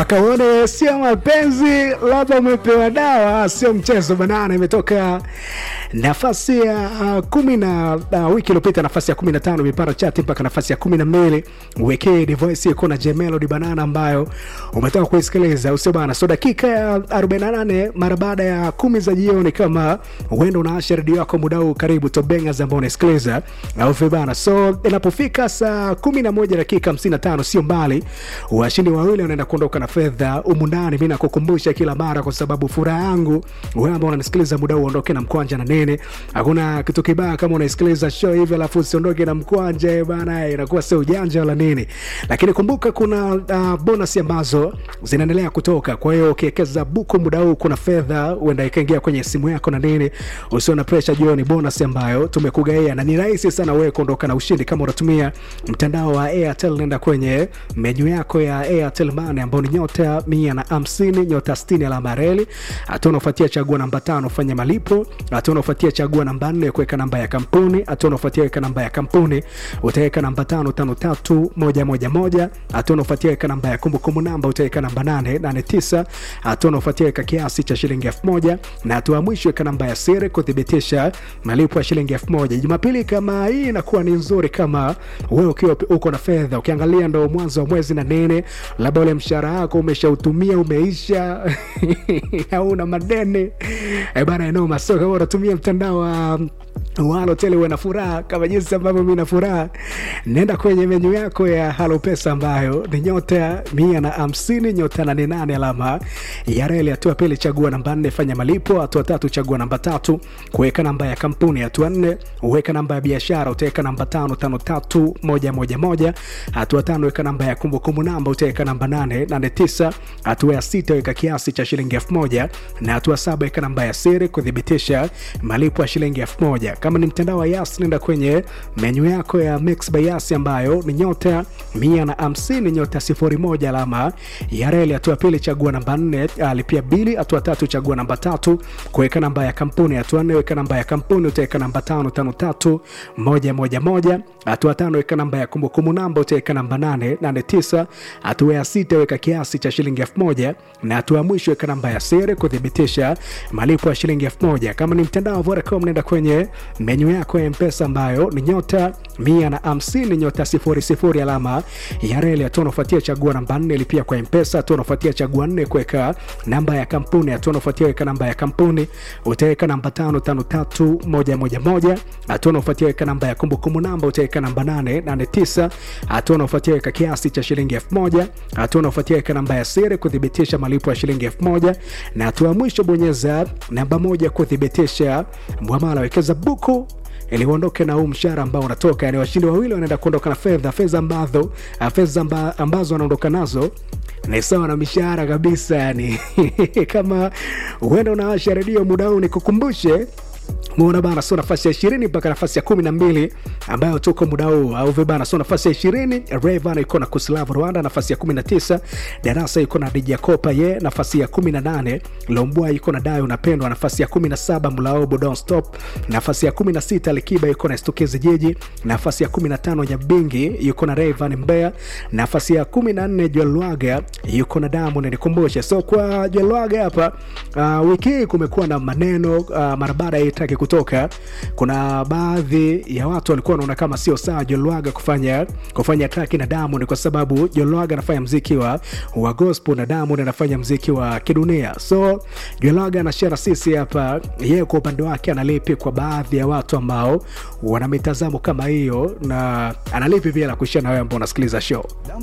akaone sio mapenzi, labda umepewa dawa, sio mchezo banana. Imetoka nafasi ya uh, kumi na uh, wiki iliyopita nafasi ya kumi na tano imepanda chati mpaka nafasi ya kumi na mbili wekee Divoice iko na Jemelody banana ambayo umetoka kuisikiliza usio bana. So dakika ya 48 mara baada ya kumi za jioni, kama uenda unaasha redio yako muda huu, karibu Tobengas ambao unasikiliza au vibana. So inapofika saa 11 dakika 55, sio mbali, washindi wawili wanaenda kuondoka na fedha humu ndani. Mimi nakukumbusha kila mara, kwa sababu furaha yangu wewe ambao unanisikiliza muda huu, uondoke na mkwanja na nini. Hakuna kitu kibaya kama unaisikiliza show hivi alafu usiondoke na mkwanja bana, inakuwa sio ujanja wala nini. Lakini kumbuka kuna uh, bonus ambazo zinaendelea kutoka. Kwa hiyo ukiwekeza buku muda huu, kuna fedha huenda ikaingia kwenye simu yako na nini. Usio na pressure, jua ni bonus ambayo tumekugaia na ni rahisi sana wewe kuondoka na ushindi kama unatumia mtandao wa Airtel. Nenda kwenye menyu yako ya Airtel Money ambao ni nyota mia na hamsini nyota sitini alama ya reli. Hatua unaofuatia chagua namba tano fanya malipo. Hatua unaofuatia chagua namba nne kuweka namba ya kampuni. Hatua unaofuatia weka namba ya kampuni, utaweka namba tano tano tatu moja moja moja. Hatua unaofuatia weka namba ya kumbukumbu namba, utaweka namba nane nane tisa. Hatua unaofuatia weka kiasi cha shilingi elfu moja na hatua ya mwisho weka namba ya siri kuthibitisha malipo ya shilingi elfu moja. Jumapili kama hii inakuwa ni nzuri kama wewe ukiwa uko na fedha, ukiangalia ndo mwanzo wa mwezi na nini, labda ule mshahara wako umeshautumia umeisha, au una madeni e bana, enoma. So kama unatumia mtandao wa wa Halotel uwe na furaha kama jinsi ambavyo mimi na furaha, nenda kwenye menyu yako ya Halo Pesa ambayo ni nyota mia na hamsini nyota nane nane alama ya reli. Hatua pili chagua namba nne fanya malipo. Hatua tatu chagua namba tatu kuweka namba ya kampuni. Hatua nne uweka namba ya biashara, utaweka namba tano tano tatu moja moja moja. Hatua tano weka namba ya kumbukumbu namba, utaweka namba nane nane tisa. Hatua ya sita weka kiasi cha shilingi elfu moja na hatua saba weka namba ya siri kuthibitisha malipo ya shilingi elfu moja. Kama ni mtandao wa Yas, nenda kwenye menyu yako ya Mix by Yas ambayo ni nyota mia na hamsini nyota sifuri moja alama ya reli. Hatua pili chagua namba nne alipia bili. Hatua tatu chagua namba tatu kuweka namba ya kampuni. Hatua nne weka namba ya kampuni, utaweka namba tano tano tatu moja moja moja. Hatua tano weka namba ya kumbukumbu namba, utaweka namba nane nane tisa. Hatua ya sita weka kiasi cha shilingi elfu moja na hatua ya mwisho weka namba ya siri kuthibitisha malipo ya shilingi elfu moja. Kama ni mtandao wa Vodacom, nenda kwenye menyu yako ya mpesa ambayo ni nyota mia na hamsini nyota sifuri sifuri alama ya reli. Hatua unafuatia chagua namba nne lipia kwa mpesa. Hatua unafuatia chagua nne kuweka namba ya kampuni. Hatua unafuatia weka namba ya kampuni, utaweka namba tano tano tatu moja moja moja. Hatua unafuatia weka namba ya kumbukumbu namba, utaweka namba nane nane tisa. Hatua unafuatia weka kiasi cha shilingi elfu moja. Hatua unafuatia weka namba ya siri kuthibitisha malipo ya shilingi elfu moja na hatua ya mwisho bonyeza namba moja kuthibitisha mwamala. Wekeza buku ili uondoke na huu mshahara ambao unatoka. Yani washindi wawili wanaenda kuondoka na fedha fedha ambazo fedha amba, ambazo wanaondoka nazo ni sawa na mishahara kabisa. Yani kama uenda unawasha redio muda huu, nikukumbushe Muona bana, sio nafasi ya ishirini mpaka nafasi ya kumi na mbili ambayo tuko muda huu au vibana. Sio nafasi ya ishirini Rayvan iko na Kuslav Rwanda, nafasi ya kumi na tisa Darasa iko na Dija Kopa ye, nafasi ya kumi na nane Lombwa iko na Dayo Unapendwa, nafasi ya kumi na saba Mlaobo Don't Stop, nafasi ya kumi na sita Likiba iko na Stukezi Jiji, nafasi ya kumi na tano Nyabingi yuko na Rayvan Mbeya, nafasi ya kumi na nne Jwelwaga yuko na Diamond. Nikumbushe, so kwa Jwelwaga hapa uh, wiki hii kumekuwa na maneno uh, mara baada ya itaki kutoka kuna baadhi ya watu walikuwa wanaona kama sio sawa Jolwaga kufanya kufanya traki na Diamond kwa sababu Jolwaga anafanya mziki wa, wa gospel na Diamond anafanya mziki wa kidunia. So Jolwaga anashare sisi hapa, yeye kwa upande wake analipi kwa baadhi ya watu ambao wana mitazamo kama hiyo, na analipi pia la kushare na wewe ambao unasikiliza show.